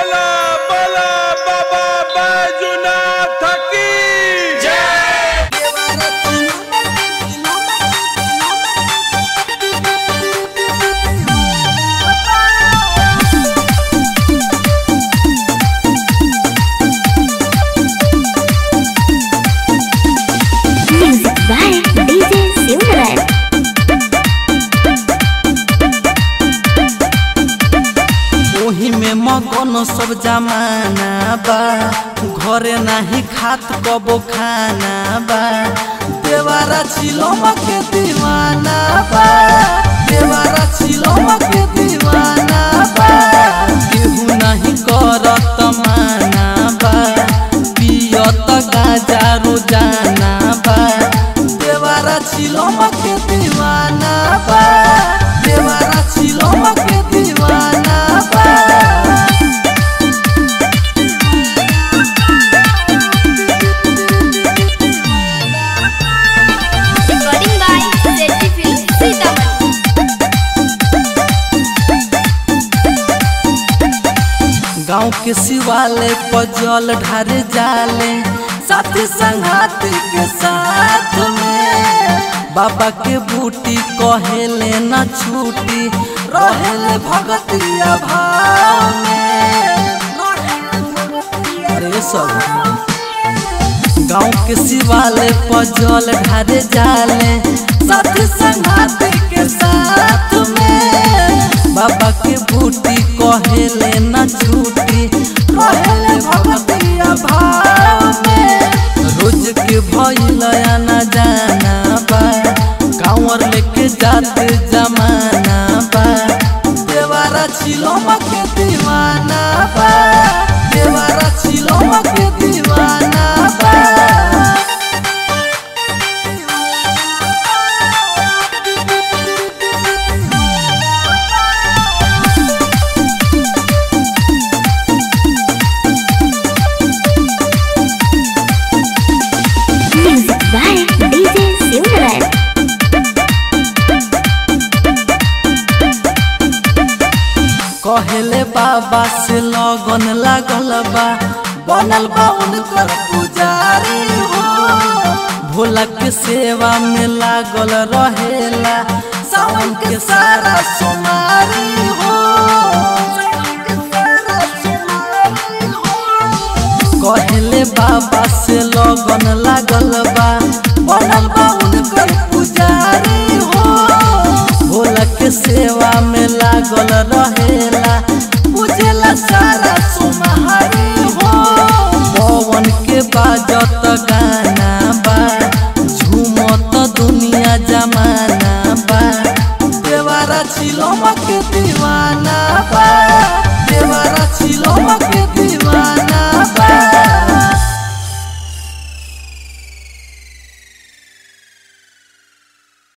बोला बोला बाबा बैजुनाथ की जय Music by DJ Silverman. ओही में मगन सब जमाना बा घरे नाही खात कबो खाना बा देवारा छिलो के दीवाना बा देवारा छिलो के दीवाना बा केहू नहीं करत माना बा पियत गाजा रोजाना बा देवारा छिलो के दीवाना बा देवारा छिलो के दीवाना बा Recording by ZT Film Sitaman. गाँव के शिवालय पर जल ढारे जाले साथी संगाती के साथ में बाबा के बूटी कहेले न छूटी रहेले भगतिया भाव में अरे सब गाँव के शिवालय पर जल ढारे जाले साथी संगाती के साथ में बाबा के बूटी कहेले न छूटी कहेले भगतिया भाव में रोज के भइल न जाना बा कांवर लेके जाते जमाना बा देवारा छिलो के दीवाना बा देवारा छिलो के दीवाना बा Music by DJ Silverman. कहेले बाबा से लगन लागल बा बनल बा उनकर पुजारी हो भोला के सेवा में लागल रहेला सावन के सारा सोमारी हो कहेले बाबा से लगन लागल बा बनल बा उनकर पुजारी हो भोला के सेवा में लागल रहेला पूजेला सारा सुमहारी हो पवन के बाजत गाना बा झूमत दुनिया जमाना बा देवारा छिलो के दीवाना